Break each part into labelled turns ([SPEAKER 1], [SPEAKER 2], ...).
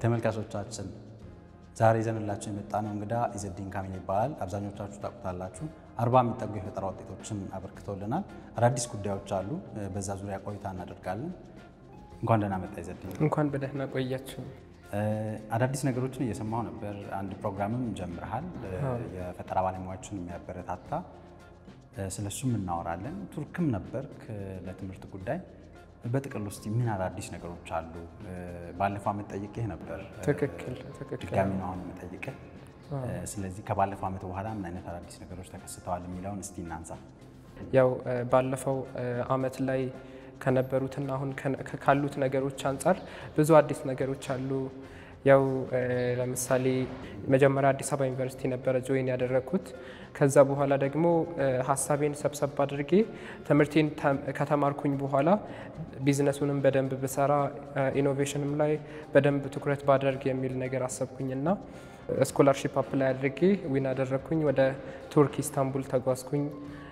[SPEAKER 1] ተመልካቾቻችን ዛሬ ይዘንላችሁ የመጣነው እንግዳ ኢዘዲን ካሚል ይባላል። አብዛኞቻችሁ ታውቁታላችሁ። አርባ የሚጠጉ የፈጠራ ውጤቶችን አበርክቶልናል። አዳዲስ ጉዳዮች አሉ። በዛ ዙሪያ ቆይታ እናደርጋለን። እንኳን ደህና መጣ ኢዘዲን።
[SPEAKER 2] እንኳን በደህና ቆያችሁ።
[SPEAKER 1] አዳዲስ ነገሮችን እየሰማሁ ነበር። አንድ ፕሮግራምም ጀምረሃል፣ የፈጠራ ባለሙያዎችን የሚያበረታታ ስለሱም እናወራለን። ቱርክም ነበርክ ለትምህርት ጉዳይ። በጥቅል ውስጥ ምን አዳዲስ ነገሮች አሉ? ባለፈው ዓመት ጠይቄህ ነበር።
[SPEAKER 2] ትክክል ትክክል።
[SPEAKER 1] ድጋሚ ነው አሁን የምጠይቅህ። ስለዚህ ከባለፈው ዓመት በኋላ ምን አይነት አዳዲስ ነገሮች ተከስተዋል የሚለውን እስቲ እናንሳ።
[SPEAKER 2] ያው ባለፈው ዓመት ላይ ከነበሩትና አሁን ካሉት ነገሮች አንጻር ብዙ አዲስ ነገሮች አሉ። ያው ለምሳሌ መጀመሪያ አዲስ አበባ ዩኒቨርሲቲ ነበረ ጆይን ያደረግኩት። ከዛ በኋላ ደግሞ ሀሳቤን ሰብሰብ አድርጌ ትምህርቴን ከተማርኩኝ በኋላ ቢዝነሱንም በደንብ ብሰራ ኢኖቬሽንም ላይ በደንብ ትኩረት ባደርግ የሚል ነገር አሰብኩኝና ስኮላርሺፕ አፕላይ አድርጌ ዊን አደረግኩኝ። ወደ ቱርክ ኢስታንቡል ተጓዝኩኝ።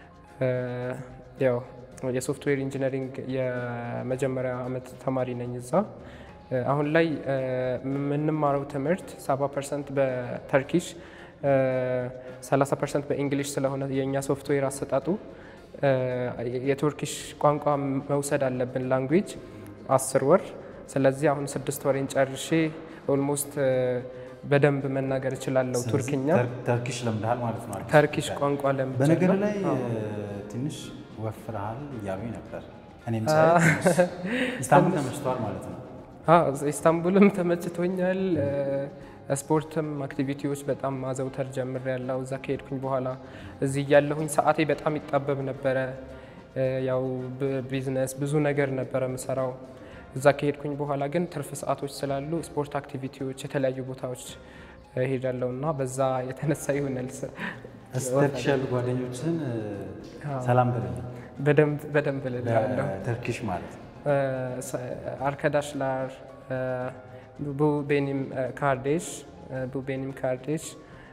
[SPEAKER 2] ያው የሶፍትዌር ኢንጂነሪንግ የመጀመሪያ ዓመት ተማሪ ነኝ እዛ። አሁን ላይ የምንማረው ትምህርት 70 ፐርሰንት በተርኪሽ 30 ፐርሰንት በእንግሊሽ ስለሆነ የእኛ ሶፍትዌር አሰጣጡ የቱርኪሽ ቋንቋ መውሰድ አለብን ላንጉጅ አስር ወር። ስለዚህ አሁን ስድስት ወሬን ጨርሼ ኦልሞስት በደንብ መናገር እችላለሁ ቱርክኛ።
[SPEAKER 1] ተርኪሽ ለምደሃል ማለት ነው።
[SPEAKER 2] ተርኪሽ ቋንቋ ለምጃለሁ።
[SPEAKER 1] በነገር ላይ ትንሽ ወፍረሃል እያሉኝ ነበር። እኔም ኢስታንቡል ተመችተዋል ማለት ነው።
[SPEAKER 2] ኢስታንቡልም ተመችቶኛል። ስፖርትም አክቲቪቲዎች በጣም ማዘውተር ጀምር ያለው እዛ ከሄድኩኝ በኋላ እዚህ እያለሁኝ ሰዓቴ በጣም ይጣበብ ነበረ። ያው ቢዝነስ ብዙ ነገር ነበረ ምሰራው። እዛ ከሄድኩኝ በኋላ ግን ትርፍ ሰዓቶች ስላሉ ስፖርት አክቲቪቲዎች፣ የተለያዩ ቦታዎች ሄዳለሁ እና በዛ የተነሳ ይሆናል
[SPEAKER 1] ተርኪሽ ያሉ ጓደኞችን ሰላም በለኝ።
[SPEAKER 2] በደንብ ልላለሁ።
[SPEAKER 1] ተርኪሽ ማለት ነው
[SPEAKER 2] arkadaşlar bu benim kardeş bu benim kardeş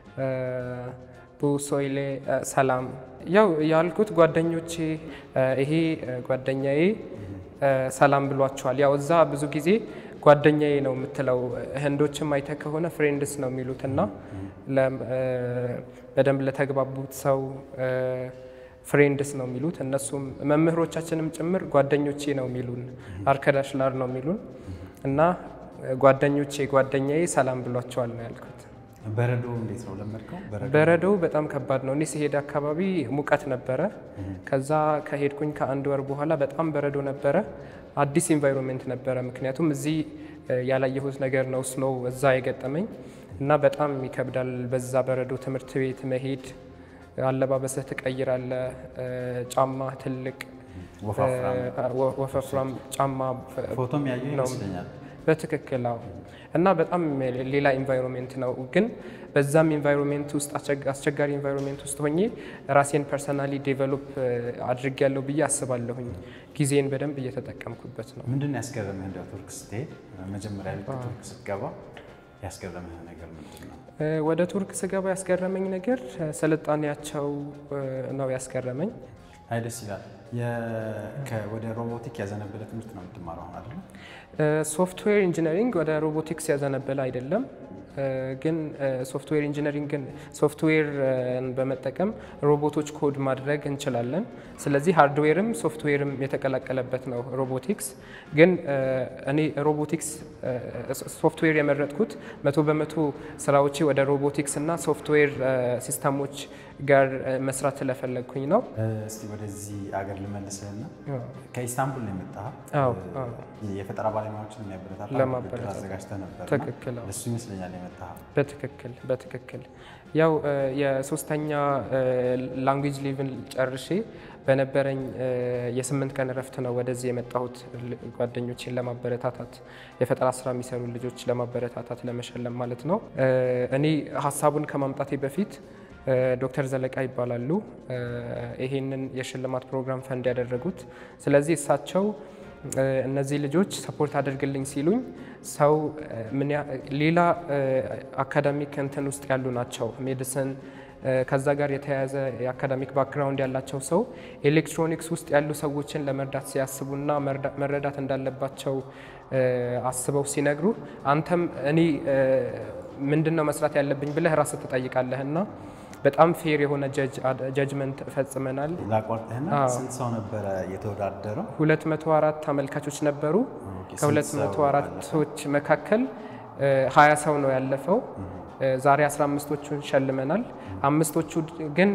[SPEAKER 2] bu söyle ሰላም ያው ያልኩት ጓደኞቼ ይሄ ጓደኛዬ ሰላም ብሏቸዋል። ያው እዛ ብዙ ጊዜ ጓደኛዬ ነው የምትለው። ህንዶችም አይተ ከሆነ ፍሬንድስ ነው የሚሉት እና በደንብ ለተግባቡት ሰው ፍሬንድስ ነው የሚሉት። እነሱም መምህሮቻችንም ጭምር ጓደኞቼ ነው የሚሉን፣ አርከዳሽላር ነው የሚሉን እና ጓደኞቼ ጓደኛዬ ሰላም ብሏቸዋል ነው ያልኩት።
[SPEAKER 1] በረዶ እንዴት ነው ለመድከው?
[SPEAKER 2] በረዶው በጣም ከባድ ነው። እኔ ሲሄድ አካባቢ ሙቀት ነበረ። ከዛ ከሄድኩኝ ከአንድ ወር በኋላ በጣም በረዶ ነበረ። አዲስ ኢንቫይሮንሜንት ነበረ። ምክንያቱም እዚህ ያላየሁት ነገር ነው ስኖው እዛ የገጠመኝ እና በጣም ይከብዳል። በዛ በረዶ ትምህርት ቤት መሄድ አለባበስህ ትቀይራለ። ጫማ ትልቅ ወፈፍራም ጫማ
[SPEAKER 1] ፎቶም ያየሁ ይመስለኛል።
[SPEAKER 2] በትክክል አዎ። እና በጣም ሌላ ኢንቫይሮንሜንት ነው። ግን በዛም ኢንቫይሮንሜንት ውስጥ አስቸጋሪ ኢንቫይሮንሜንት ውስጥ ሆኜ ራሴን ፐርሰናሊ ዴቨሎፕ አድርጌያለሁ ብዬ አስባለሁኝ። ጊዜን በደንብ እየተጠቀምኩበት ነው።
[SPEAKER 1] ምንድን ነው ያስገረመህ? እንደ ቱርክ ስትሄድ መጀመሪያ ልክ ቱርክ ስትገባ ያስገረመህ ነገር ምንድን ነው?
[SPEAKER 2] ወደ ቱርክ ስገባ ያስገረመኝ ነገር ስልጣኔያቸው ነው ያስገረመኝ።
[SPEAKER 1] አይ ደስ ይላል። ወደ ሮቦቲክ ያዘነበለ ትምህርት ነው የምትማረው አሁን አይደለም?
[SPEAKER 2] ሶፍትዌር ኢንጂነሪንግ ወደ ሮቦቲክስ ያዘነበለ አይደለም። ግን ሶፍትዌር ኢንጂነሪንግን ሶፍትዌርን በመጠቀም ሮቦቶች ኮድ ማድረግ እንችላለን። ስለዚህ ሃርድዌርም ሶፍትዌርም የተቀላቀለበት ነው ሮቦቲክስ። ግን እኔ ሮቦቲክስ ሶፍትዌር የመረጥኩት መቶ በመቶ ስራዎቼ ወደ ሮቦቲክስ እና ሶፍትዌር ሲስተሞች ጋር መስራት ስለፈለግኩኝ ነው።
[SPEAKER 1] እስቲ ወደዚህ አገር ልመልስህና ከኢስታንቡል ነው የመጣኸው።
[SPEAKER 2] አዎ
[SPEAKER 1] የፈጠራ ባለሙያዎችን የሚያበረታታ
[SPEAKER 2] ለማበረታታት
[SPEAKER 1] ውድድር አዘጋጅተህ ነበር።
[SPEAKER 2] ትክክል አዎ።
[SPEAKER 1] እሱ ይመስለኛል የመጣኸው።
[SPEAKER 2] በትክክል በትክክል ያው የሶስተኛ ላንጉጅ ሌቭል ጨርሼ በነበረኝ የስምንት ቀን እረፍት ነው ወደዚህ የመጣሁት ጓደኞችን ለማበረታታት የፈጠራ ስራ የሚሰሩ ልጆች ለማበረታታት ለመሸለም ማለት ነው። እኔ ሀሳቡን ከማምጣቴ በፊት ዶክተር ዘለቃ ይባላሉ ይሄንን የሽልማት ፕሮግራም ፈንድ ያደረጉት። ስለዚህ እሳቸው እነዚህ ልጆች ሰፖርት አድርግልኝ ሲሉኝ ሰው ምን ያ- ሌላ አካዳሚክ እንትን ውስጥ ያሉ ናቸው ሜዲሲን ከዛ ጋር የተያያዘ የአካዳሚክ ባክግራውንድ ያላቸው ሰው ኤሌክትሮኒክስ ውስጥ ያሉ ሰዎችን ለመርዳት ሲያስቡና መረዳት እንዳለባቸው አስበው ሲነግሩ አንተም እኔ ምንድን ነው መስራት ያለብኝ ብለህ ራስህ ትጠይቃለህ እና በጣም ፌር የሆነ ጀጅመንት ፈጽመናል።
[SPEAKER 1] ላቋርጥህና ስንት ሰው ነበረ የተወዳደረው?
[SPEAKER 2] 204 ተመልካቾች ነበሩ። ከ204ቶች መካከል 20 ሰው ነው ያለፈው። ዛሬ 15ቶቹን ሸልመናል። አምስቶቹ ግን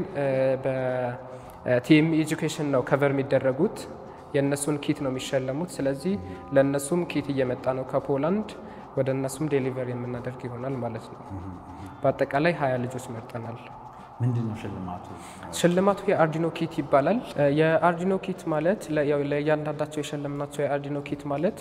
[SPEAKER 2] በቲኤም ኤጁኬሽን ነው ከቨር የሚደረጉት የእነሱን ኪት ነው የሚሸለሙት። ስለዚህ ለእነሱም ኪት እየመጣ ነው ከፖላንድ ወደ እነሱም ዴሊቨር የምናደርግ ይሆናል ማለት ነው። በአጠቃላይ ሀያ ልጆች መርጠናል።
[SPEAKER 1] ምንድን ነው ሽልማቱ?
[SPEAKER 2] ሽልማቱ የአርዲኖ ኪት ይባላል። የአርዲኖ ኪት ማለት ለእያንዳንዳቸው የሸለምናቸው የአርዲኖ ኪት ማለት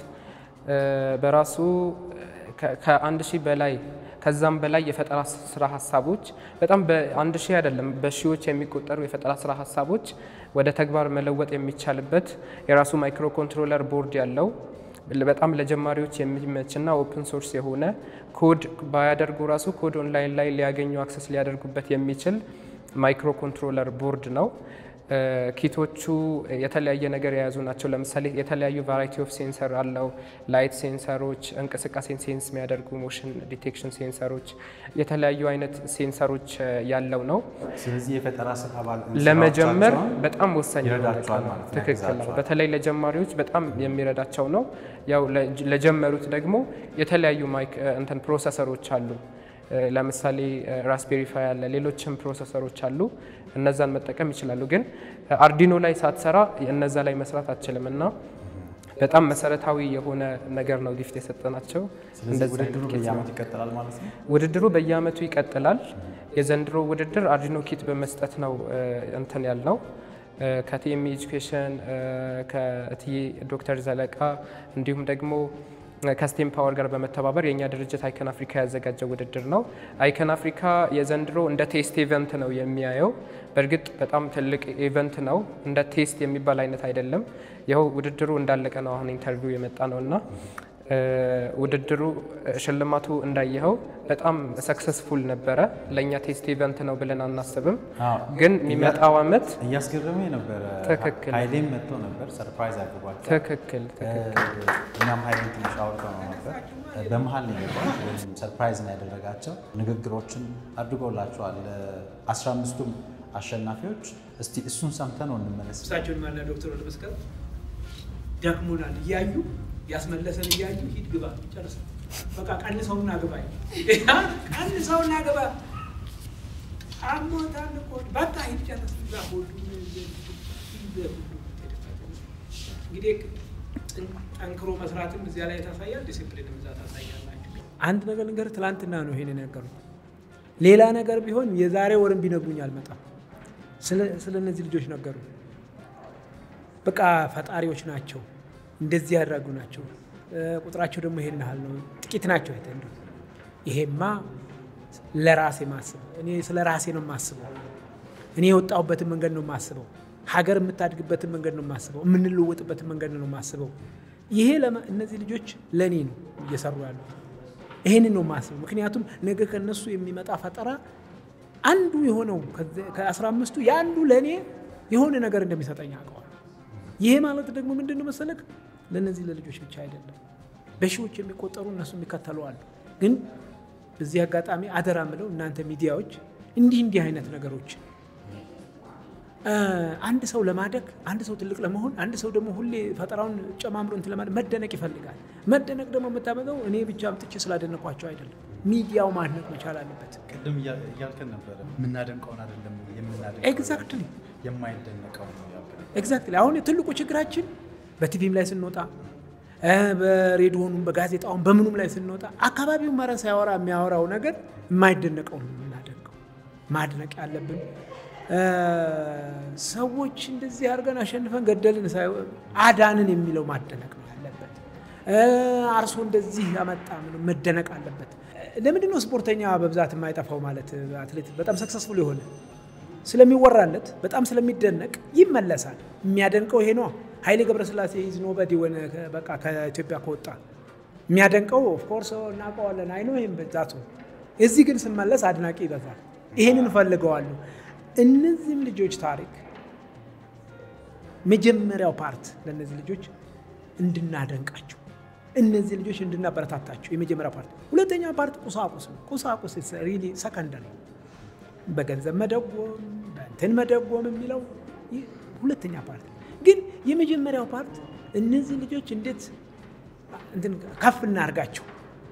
[SPEAKER 2] በራሱ ከአንድ ሺህ በላይ ከዛም በላይ የፈጠራ ስራ ሀሳቦች በጣም በአንድ ሺህ አይደለም በሺዎች የሚቆጠሩ የፈጠራ ስራ ሀሳቦች ወደ ተግባር መለወጥ የሚቻልበት የራሱ ማይክሮ ኮንትሮለር ቦርድ ያለው በጣም ለጀማሪዎች የሚመችና ኦፕን ሶርስ የሆነ ኮድ ባያደርጉ ራሱ ኮድ ኦንላይን ላይ ሊያገኙ አክሰስ ሊያደርጉበት የሚችል ማይክሮ ኮንትሮለር ቦርድ ነው። ኪቶቹ የተለያየ ነገር የያዙ ናቸው። ለምሳሌ የተለያዩ ቫራይቲ ኦፍ ሴንሰር አለው። ላይት ሴንሰሮች፣ እንቅስቃሴን ሴንስ የሚያደርጉ ሞሽን ዲቴክሽን ሴንሰሮች፣ የተለያዩ አይነት ሴንሰሮች ያለው ነው።
[SPEAKER 1] ስለዚህ የፈጠራ ስራ
[SPEAKER 2] ለመጀመር በጣም ወሳኝ
[SPEAKER 1] ይረዳቸዋል ማለት ነው፣
[SPEAKER 2] ትክክል ነው።
[SPEAKER 1] ያግዛቸዋል።
[SPEAKER 2] በተለይ ለጀማሪዎች በጣም የሚረዳቸው ነው። ያው ለጀመሩት ደግሞ የተለያዩ ማይክ እንትን ፕሮሰሰሮች አሉ። ለምሳሌ ራስቤሪ ፓይ አለ፣ ሌሎችም ፕሮሰሰሮች አሉ። እነዛን መጠቀም ይችላሉ። ግን አርዲኖ ላይ ሳትሰራ እነዛ ላይ መስራት አትችልም እና በጣም መሰረታዊ የሆነ ነገር ነው ጊፍት የሰጠናቸው።
[SPEAKER 1] ስለዚህ
[SPEAKER 2] እንደዚህ
[SPEAKER 1] ውድድሩ
[SPEAKER 2] አይነት ኪት ነው።
[SPEAKER 1] በየዓመቱ ይቀጥላል ማለት ነው።
[SPEAKER 2] ውድድሩ በየአመቱ ይቀጥላል። የዘንድሮ ውድድር አርዲኖ ኪት በመስጠት ነው እ፣ እንትን ያልነው እ፣ ከቲኤም ኤጁኬሽን እ፣ ከእትዬ ዶክተር ዘለቃ እንዲሁም ደግሞ ከስቴም ፓወር ጋር በመተባበር የእኛ ድርጅት አይከን አፍሪካ ያዘጋጀው ውድድር ነው። አይከን አፍሪካ የዘንድሮ እንደ ቴስት ኢቨንት ነው የሚያየው። በእርግጥ በጣም ትልቅ ኢቨንት ነው። እንደ ቴስት የሚባል አይነት አይደለም። ይኸው ውድድሩ እንዳለቀ ነው አሁን ኢንተርቪው የመጣ ነው እና እ፣ ውድድሩ እ፣ ሽልማቱ እንዳየኸው በጣም ሰክሰስፉል ነበረ። ለእኛ ቴስት ኢቨንት ነው ብለን አናስብም፣
[SPEAKER 1] አዎ።
[SPEAKER 2] ግን የሚመጣው አመት
[SPEAKER 1] እያስገረመኝ ነበረ።
[SPEAKER 2] ትክክል።
[SPEAKER 1] ኃይሌም መጥቶ ነበር፣ ሰርፕራይዝ አድርጓቸው።
[SPEAKER 2] ትክክል ትክክል
[SPEAKER 1] እኛም ኃይሌን ትንሽ አውርተው ነው ነበር። በመሀል ነው የገባው ወይም ሰርፕራይዝ ነው ያደረጋቸው። ንግግሮችን አድርጎላቸዋል አስራ አምስቱም አሸናፊዎች። እስቲ እሱን ሰምተን ነው እንመለስ።
[SPEAKER 3] እሳቸውን ማና ዶክተር ወደ መስቀል ደክሞናል እያዩ ያስመለሰን እያዩ ሂድ ግባ ጨርስ በቃ ቀንሰውና ግባ ቀንሰውና ግባ አሞታል እኮ በቃ ሂድ ጨርስ ግባ ሁሉ እንግዲህ ጠንክሮ መስራትም እዚያ ላይ ታሳያል ዲሲፕሊንም እዛ ታሳያላችሁ አንድ ነገር ነገር ትላንትና ነው ይሄን የነገሩት ሌላ ነገር ቢሆን የዛሬ ወርም ቢነግሩኝ አልመጣም ስለ እነዚህ ልጆች ነገሩ በቃ ፈጣሪዎች ናቸው እንደዚህ ያደረጉ ናቸው። ቁጥራቸው ደግሞ ይሄን ያህል ነው። ጥቂት ናቸው። አይተ እንደው ይሄማ ለራሴ ማስበው እኔ ስለ ራሴ ነው የማስበው። እኔ የወጣሁበትን መንገድ ነው የማስበው። ሀገር የምታድግበትን መንገድ ነው የማስበው። የምንለወጥበትን መንገድ ነው የማስበው። ይሄ ለማ- እነዚህ ልጆች ለእኔ ነው እየሰሩ ያሉት። ይሄንን ነው የማስበው። ምክንያቱም ነገ ከነሱ የሚመጣ ፈጠራ አንዱ የሆነው ከአስራ አምስቱ የአንዱ ለእኔ የሆነ ነገር እንደሚሰጠኝ አውቀዋል። ይሄ ማለት ደግሞ ምንድን ነው መሰለክ ለእነዚህ ለልጆች ብቻ አይደለም፣ በሺዎች የሚቆጠሩ እነሱ የሚከተሉ አሉ። ግን በዚህ አጋጣሚ አደራ ምለው እናንተ ሚዲያዎች እንዲህ እንዲህ አይነት ነገሮች አንድ ሰው ለማደግ አንድ ሰው ትልቅ ለመሆን አንድ ሰው ደግሞ ሁሌ ፈጠራውን ጨማምሮ እንትን ለማለት መደነቅ ይፈልጋል። መደነቅ ደግሞ የምታመጣው እኔ ብቻ አምጥቼ ስላደነኳቸው አይደለም፣ ሚዲያው ማድነቅ መቻል አለበት።
[SPEAKER 1] ቅድም እያልከን ነበረ የምናደንቀውን አይደለም የምናደንቀው
[SPEAKER 3] ኤግዛክትሊ
[SPEAKER 1] የማይደነቀው ነው ያልከን።
[SPEAKER 3] ኤግዛክትሊ አሁን ትልቁ ችግራችን በቲቪም ላይ ስንወጣ እ በሬዲዮኑም በጋዜጣውም በምኑም ላይ ስንወጣ አካባቢውን መረ ሳያወራ የሚያወራው ነገር የማይደነቀው ነው የምናደንቀው። ማድነቅ ያለብን እ ሰዎች እንደዚህ አድርገን አሸንፈን ገደልን ሳይሆን አዳንን የሚለው ማደነቅ ነው ያለበት። እ አርሶ እንደዚህ ያመጣ ምንም መደነቅ አለበት። ለምንድን ነው ስፖርተኛ በብዛት የማይጠፋው? ማለት አትሌት በጣም ሰክሰስፉል የሆነ ስለሚወራለት በጣም ስለሚደነቅ ይመለሳል። የሚያደንቀው ይሄ ነው። ኃይሌ ገብረስላሴ ኢዝ ኖበዲ ሆነ በቃ ከኢትዮጵያ ከወጣ የሚያደንቀው ኦፍኮርስ እናውቀዋለን። አይ ነው ይህም በዛቱ እዚህ ግን ስመለስ አድናቂ ይበዛል። ይህንን እፈልገዋለሁ። እነዚህም ልጆች ታሪክ መጀመሪያው ፓርት ለእነዚህ ልጆች እንድናደንቃቸው እነዚህ ልጆች እንድናበረታታቸው የመጀመሪያ ፓርት። ሁለተኛ ፓርት ቁሳቁስ ነው። ቁሳቁስ ሪሊ ሰከንደሪ በገንዘብ መደጎም በእንትን መደጎም የሚለው ሁለተኛ ፓርት ግን የመጀመሪያው ፓርት እነዚህ ልጆች እንዴት እንትን ከፍ እናርጋቸው።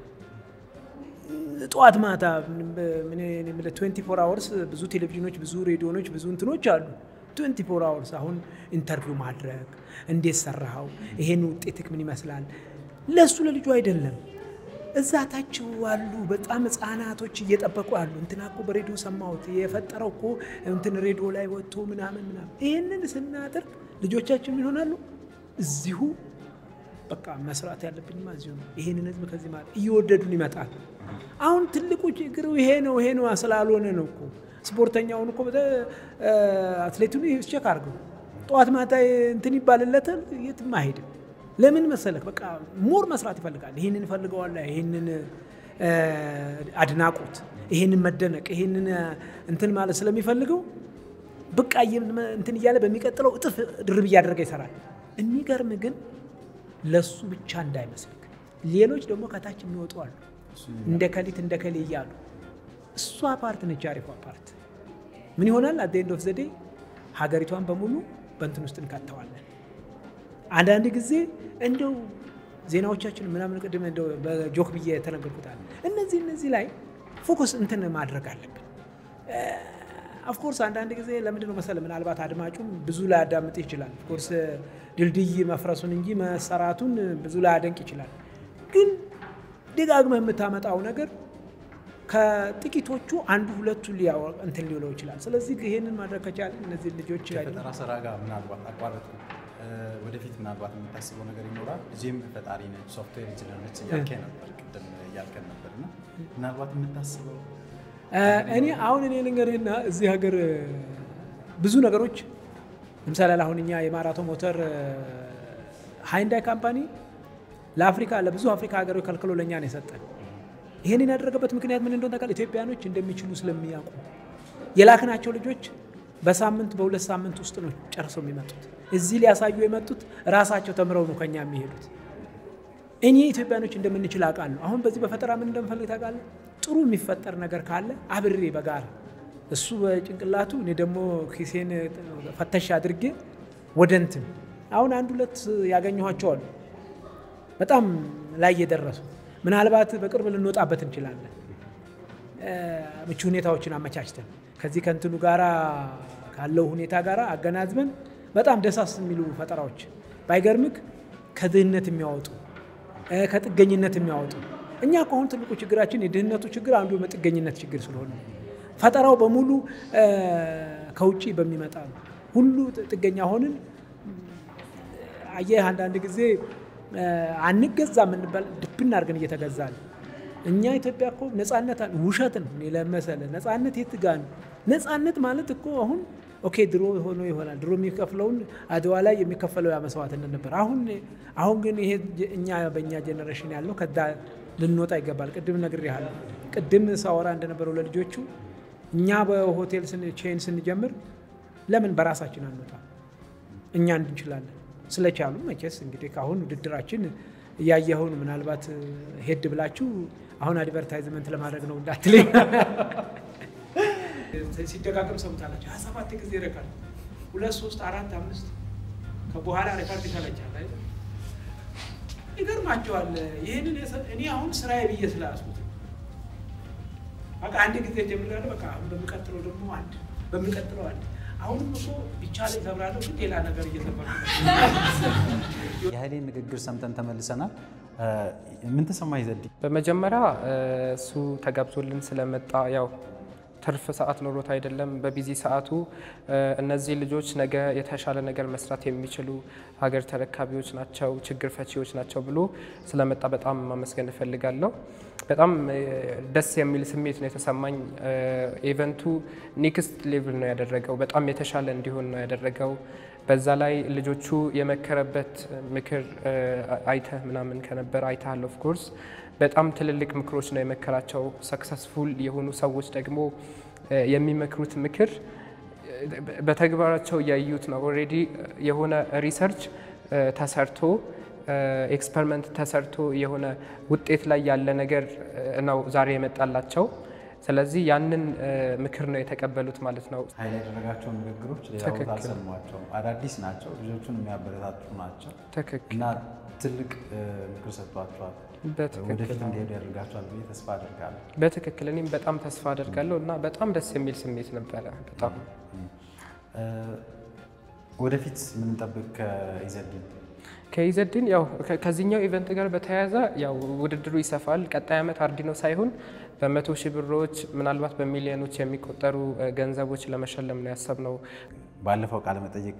[SPEAKER 3] ጠዋት ማታ ትዌንቲ ፎር አወርስ ብዙ ቴሌቪዥኖች፣ ብዙ ሬዲዮኖች፣ ብዙ እንትኖች አሉ። ትዌንቲ ፎር አወርስ አሁን ኢንተርቪው ማድረግ እንዴት ሰራኸው፣ ይሄን ውጤትክ ምን ይመስላል? ለእሱ ለልጁ አይደለም እዛ ታች አሉ በጣም ህጻናቶች እየጠበቁ አሉ። እንትና እኮ በሬዲዮ ሰማሁት የፈጠረው እኮ እንትን ሬዲዮ ላይ ወጥቶ ምናምን ምናምን። ይህንን ስናደርግ ልጆቻችን ምን ይሆናሉ? እዚሁ በቃ መስራት ያለብኝማ እዚሁ ነው። ይሄንን ህዝብ ከዚህ ማለት እየወደዱን ይመጣል። አሁን ትልቁ ችግሩ ይሄ ነው ይሄ ነው ስላልሆነ ነው እኮ ስፖርተኛውን እኮ አትሌቱን ቼክ አድርገው ጠዋት ማታ እንትን ይባልለታል፣ የትም አይሄድም። ለምን መሰለክ? በቃ ሞር መስራት ይፈልጋል። ይህንን ፈልገዋላ፣ ይህንን አድናቆት፣ ይህንን መደነቅ፣ ይህንን እንትን ማለት ስለሚፈልገው በቃ እንትን እያለ በሚቀጥለው እጥፍ ድርብ እያደረገ ይሰራል። የሚገርም ግን ለሱ ብቻ እንዳይመስልክ፣ ሌሎች ደግሞ ከታች የሚወጡ አሉ፣ እንደ ከሊት እንደ ከሌ እያሉ እሷ ፓርት ነች አሪፏ ፓርት። ምን ይሆናል? አት ኤንድ ኦፍ ዘ ዴይ ሀገሪቷን በሙሉ በእንትን ውስጥ እንከተዋለን። አንዳንድ ጊዜ እንደው ዜናዎቻችን ምናምን ቅድም እንደው በጆክ ብዬ የተነገርኩታል። እነዚህ እነዚህ ላይ ፎከስ እንትን ማድረግ አለብን። ኦፍኮርስ አንዳንድ ጊዜ ለምንድን ነው መሰለ ምናልባት አድማጩም ብዙ ላያዳምጥ ይችላል። ኦፍኮርስ ድልድይ መፍረሱን እንጂ መሰራቱን ብዙ ላያደንቅ ይችላል። ግን ደጋግመህ የምታመጣው ነገር ከጥቂቶቹ አንዱ ሁለቱ እንትን ሊውለው ይችላል። ስለዚህ ይሄንን ማድረግ ከቻለ እነዚህ ልጆች
[SPEAKER 1] ከፈጠራ ስራ ጋር ምናልባት አቋረጥ ወደፊት ምናልባት የምታስበው ነገር ይኖራል። ልጄም ፈጣሪ ነች፣ ሶፍትዌር ኢንጂነር ነች እያልከኝ ነበር ቅድም እያልከን ነበር እና ምናልባት የምታስበው
[SPEAKER 3] እኔ አሁን እኔ ልንገርህና እዚህ ሀገር ብዙ ነገሮች ለምሳሌ አሁን እኛ የማራቶን ሞተር ሃይንዳይ ካምፓኒ ለአፍሪካ ለብዙ አፍሪካ ሀገሮች ከልክሎ ለእኛ ነው የሰጠን። ይህንን ያደረገበት ምክንያት ምን እንደሆነ ታውቃለህ? ኢትዮጵያኖች እንደሚችሉ ስለሚያውቁ የላክናቸው ልጆች በሳምንት በሁለት ሳምንት ውስጥ ነው ጨርሰው የሚመጡት። እዚህ ሊያሳዩ የመጡት ራሳቸው ተምረው ነው ከኛ የሚሄዱት። እኔ ኢትዮጵያኖች እንደምንችል አውቃለሁ። አሁን በዚህ በፈጠራ ምን እንደምፈልግ ታውቃለህ? ጥሩ የሚፈጠር ነገር ካለ አብሬ በጋራ እሱ በጭንቅላቱ እኔ ደግሞ ኪሴን ፈተሽ አድርጌ ወደ እንትን አሁን አንድ ሁለት ያገኘኋቸው አሉ በጣም ላይ የደረሱ ምናልባት በቅርብ ልንወጣበት እንችላለን። ምቹ ሁኔታዎችን አመቻችተን ከዚህ ከእንትኑ ጋራ ካለው ሁኔታ ጋራ አገናዝበን በጣም ደሳስ የሚሉ ፈጠራዎች ባይገርምክ ከድህነት የሚያወጡ ከጥገኝነት የሚያወጡ እኛ ከአሁን ትልቁ ችግራችን የድህነቱ ችግር አንዱ የጥገኝነት ችግር ስለሆነ ፈጠራው በሙሉ ከውጭ በሚመጣ ነው። ሁሉ ጥገኛ ሆንን። አየህ አንዳንድ ጊዜ አንገዛ የምንባል ድብና አድርገን እየተገዛ ነው። እኛ ኢትዮጵያ እኮ ነጻነት ውሸት ነው ለመሰለ ነጻነት የት ጋ ነው? ነጻነት ማለት እኮ አሁን ኦኬ ድሮ ሆኖ ይሆናል። ድሮ የሚከፍለውን አድዋ ላይ የሚከፈለው ያ መስዋዕትነት ነበር። አሁን አሁን ግን ይሄ እኛ በእኛ ጀኔሬሽን ያለው ከዛ ልንወጣ ይገባል። ቅድም ነግሬሃለሁ። ቅድም ሳወራ እንደነበረው ለልጆቹ እኛ በሆቴል ቼን ስንጀምር ለምን በራሳችን አንወጣ? እኛ እንችላለን ስለቻሉ መቼስ እንግዲህ ከአሁን ውድድራችን እያየኸውን ምናልባት ሄድ ብላችሁ አሁን አድቨርታይዝመንት ለማድረግ ነው እንዳትለኝ። ሲደጋገም ሰምታላችሁ። ሀያ ሰባት ጊዜ ረካል ሁለት ሶስት አራት አምስት ከበኋላ ሬካርድ ይሰለቻል። አይደል? ይገርማቸዋል። ይህንን እኔ አሁን ስራዬ ብዬ ስላያስኩት በቃ አንድ ጊዜ ጀምራለሁ። በቃ አሁን በሚቀጥለው ደግሞ አንድ በሚቀጥለው አንድ አሁንም እኮ ቢቻለኝ እሰብራለሁ፣ ግን ሌላ ነገር እየሰበርኩ
[SPEAKER 1] የኃይሌን ንግግር ሰምተን ተመልሰናል። ምን ተሰማህ ዘዲ?
[SPEAKER 2] በመጀመሪያ እሱ ተጋብዞልን ስለመጣ ያው ትርፍ ሰዓት ኖሮት አይደለም። በቢዚ ሰዓቱ እነዚህ ልጆች ነገ የተሻለ ነገር መስራት የሚችሉ ሀገር ተረካቢዎች ናቸው፣ ችግር ፈቺዎች ናቸው ብሎ ስለመጣ በጣም ማመስገን እፈልጋለሁ። በጣም ደስ የሚል ስሜት ነው የተሰማኝ። ኢቨንቱ ኔክስት ሌቭል ነው ያደረገው፣ በጣም የተሻለ እንዲሆን ነው ያደረገው። በዛ ላይ ልጆቹ የመከረበት ምክር አይተህ ምናምን ከነበር አይተሃል ኦፍ ኮርስ በጣም ትልልቅ ምክሮች ነው የመከራቸው። ሰክሰስፉል የሆኑ ሰዎች ደግሞ የሚመክሩት ምክር በተግባራቸው እያዩት ነው። ኦልሬዲ የሆነ ሪሰርች ተሰርቶ ኤክስፐሪመንት ተሰርቶ የሆነ ውጤት ላይ ያለ ነገር ነው ዛሬ የመጣላቸው። ስለዚህ ያንን ምክር ነው የተቀበሉት ማለት ነው።
[SPEAKER 1] ኃይል ያደረጋቸው ንግግሮች ሌላ ቦታ አልሰሟቸውም። አዳዲስ ናቸው፣ ልጆቹን የሚያበረታቱ ናቸው
[SPEAKER 2] ትክክል
[SPEAKER 1] እና ትልቅ ምክር ሰጥቷቸዋል። ወደፊት እንዲሄዱ ያደርጋቸዋል ብዬ ተስፋ አድርጋለሁ።
[SPEAKER 2] በትክክል እኔም በጣም ተስፋ አደርጋለሁ እና በጣም ደስ የሚል ስሜት ነበረ። በጣም
[SPEAKER 1] ወደፊት ምንጠብቅ ከኢዘዲን
[SPEAKER 2] ከኢዘዲን ያው ከዚህኛው ኢቨንት ጋር በተያያዘ ያው ውድድሩ ይሰፋል። ቀጣይ ዓመት አርዲኖ ሳይሆን በመቶ ሺህ ብሮች ምናልባት በሚሊዮኖች የሚቆጠሩ ገንዘቦች ለመሸለም ነው ያሰብነው።
[SPEAKER 1] ባለፈው ቃለ መጠይቅ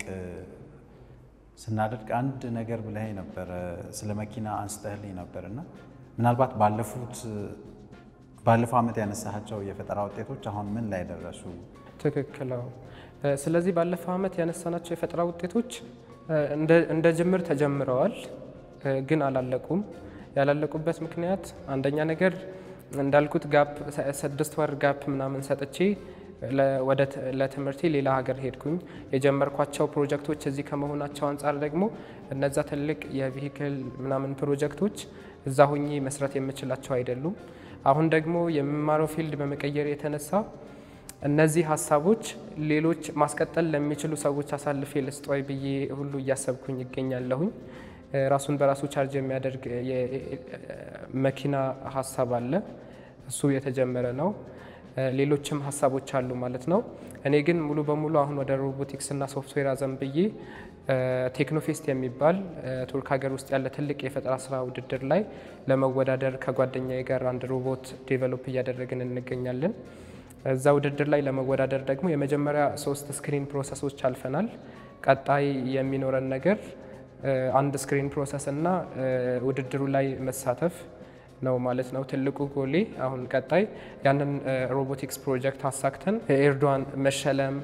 [SPEAKER 1] ስናደርግ አንድ ነገር ብለህ ነበረ፣ ስለ መኪና አንስተህልኝ ነበር እና ምናልባት ባለፉት ባለፈው ዓመት ያነሳቸው የፈጠራ ውጤቶች አሁን ምን ላይ ደረሱ?
[SPEAKER 2] ትክክል። ስለዚህ ባለፈው ዓመት ያነሳናቸው የፈጠራ ውጤቶች እንደ ጅምር ተጀምረዋል፣ ግን አላለቁም። ያላለቁበት ምክንያት አንደኛ ነገር እንዳልኩት ጋፕ ስድስት ወር ጋፕ ምናምን ሰጥቼ ለትምህርቴ ሌላ ሀገር ሄድኩኝ። የጀመርኳቸው ፕሮጀክቶች እዚህ ከመሆናቸው አንጻር ደግሞ እነዛ ትልቅ የቪሂክል ምናምን ፕሮጀክቶች እዛ ሁኜ መስራት የምችላቸው አይደሉም። አሁን ደግሞ የምማረው ፊልድ በመቀየር የተነሳ እነዚህ ሀሳቦች ሌሎች ማስቀጠል ለሚችሉ ሰዎች አሳልፌ ልስጠይ ብዬ ሁሉ እያሰብኩኝ ይገኛለሁኝ። ራሱን በራሱ ቻርጅ የሚያደርግ መኪና ሀሳብ አለ። እሱ የተጀመረ ነው። ሌሎችም ሀሳቦች አሉ ማለት ነው። እኔ ግን ሙሉ በሙሉ አሁን ወደ ሮቦቲክስ እና ሶፍትዌር አዘንብዬ ቴክኖፌስት የሚባል ቱርክ ሀገር ውስጥ ያለ ትልቅ የፈጠራ ስራ ውድድር ላይ ለመወዳደር ከጓደኛዬ ጋር አንድ ሮቦት ዴቨሎፕ እያደረግን እንገኛለን። እዛ ውድድር ላይ ለመወዳደር ደግሞ የመጀመሪያ ሶስት ስክሪን ፕሮሰሶች አልፈናል። ቀጣይ የሚኖረን ነገር አንድ ስክሪን ፕሮሰስ እና ውድድሩ ላይ መሳተፍ ነው ማለት ነው። ትልቁ ጎሌ አሁን ቀጣይ ያንን ሮቦቲክስ ፕሮጀክት አሳክተን ኤርዶዋን መሸለም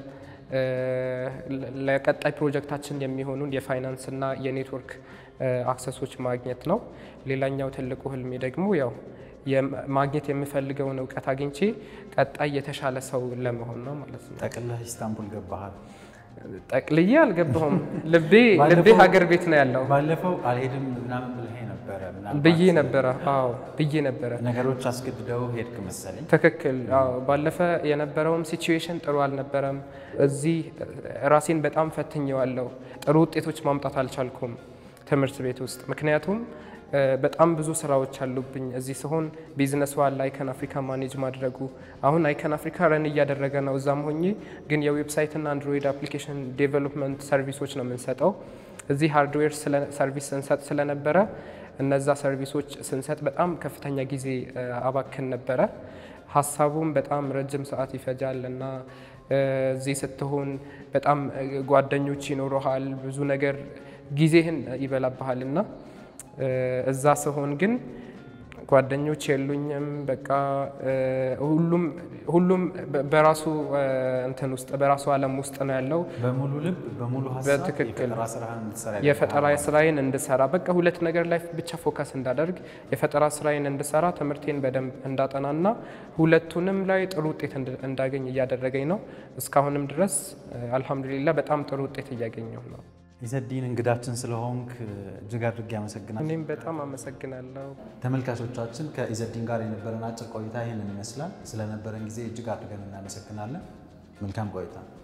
[SPEAKER 2] ለቀጣይ ፕሮጀክታችን የሚሆኑን የፋይናንስ እና የኔትወርክ አክሰሶች ማግኘት ነው። ሌላኛው ትልቁ ህልሜ ደግሞ ያው ማግኘት የምፈልገውን እውቀት አግኝቼ ቀጣይ የተሻለ ሰው ለመሆን ነው ማለት ነው።
[SPEAKER 1] ጠቅልለህ ኢስታንቡል ገባሃል?
[SPEAKER 2] ጠቅልዬ አልገባሁም። ልቤ ልቤ ሀገር ቤት ነው ያለው።
[SPEAKER 1] ባለፈው አልሄድም ምናምን ብለህ ነበረ ምናልባት
[SPEAKER 2] ብዬ ነበረ። አዎ ብዬ ነበረ።
[SPEAKER 1] ነገሮች አስገድደው ሄድክ መሰለኝ።
[SPEAKER 2] ትክክል። አዎ ባለፈ የነበረውም ሲቹዌሽን ጥሩ አልነበረም። እዚህ ራሴን በጣም ፈትኘዋለሁ። ጥሩ ውጤቶች ማምጣት አልቻልኩም ትምህርት ቤት ውስጥ ምክንያቱም በጣም ብዙ ስራዎች አሉብኝ። እዚህ ሲሆን ቢዝነስ ዋል አይከን አፍሪካ ማኔጅ ማድረጉ አሁን አይከን አፍሪካ ረን እያደረገ ነው። እዛም ሆኜ ግን የዌብሳይትና አንድሮይድ አፕሊኬሽን ዴቨሎፕመንት ሰርቪሶች ነው የምንሰጠው። እዚህ ሃርድዌር ሰርቪስ ስንሰጥ ስለነበረ እነዛ ሰርቪሶች ስንሰጥ በጣም ከፍተኛ ጊዜ አባክን ነበረ። ሀሳቡም በጣም ረጅም ሰዓት ይፈጃል እና እዚህ ስትሆን በጣም ጓደኞች ይኖረሃል፣ ብዙ ነገር ጊዜህን ይበላብሃል እና እዛ ስሆን ግን ጓደኞች የሉኝም። በቃ ሁሉም ሁሉም በራሱ እንትን ውስጥ በራሱ ዓለም ውስጥ ነው ያለው።
[SPEAKER 1] በሙሉ ልብ በሙሉ ሀሳብ
[SPEAKER 2] በትክክል
[SPEAKER 1] የፈጠራ ስራህን እንድትሰራ
[SPEAKER 2] የፈጠራ ስራዬን እንድሰራ በቃ ሁለት ነገር ላይ ብቻ ፎከስ እንዳደርግ የፈጠራ ስራዬን እንድሰራ ትምህርቴን በደንብ እንዳጠናና ሁለቱንም ላይ ጥሩ ውጤት እንዳገኝ እያደረገኝ ነው። እስካሁንም ድረስ አልሐምዱሊላ በጣም ጥሩ ውጤት እያገኘሁ ነው።
[SPEAKER 1] ኢዘዲን እንግዳችን ስለሆንክ እጅግ አድርጌ አመሰግናለሁ።
[SPEAKER 2] እኔም በጣም አመሰግናለሁ።
[SPEAKER 1] ተመልካቾቻችን ከኢዘዲን ጋር የነበረን አጭር ቆይታ ይህንን ይመስላል። ስለነበረን ጊዜ እጅግ አድርገን እናመሰግናለን። መልካም ቆይታ